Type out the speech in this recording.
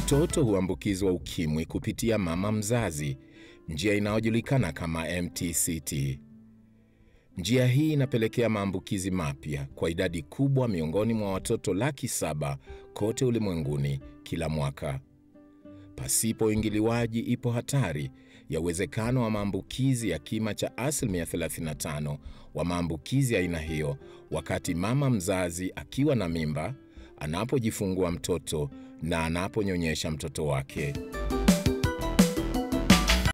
Mtoto huambukizwa ukimwi kupitia mama mzazi, njia inayojulikana kama MTCT. Njia hii inapelekea maambukizi mapya kwa idadi kubwa miongoni mwa watoto laki saba kote ulimwenguni kila mwaka. Pasipo uingiliwaji, ipo hatari ya uwezekano wa maambukizi ya kima cha asilimia 35 wa maambukizi ya aina hiyo wakati mama mzazi akiwa na mimba, anapojifungua mtoto na anaponyonyesha mtoto wake.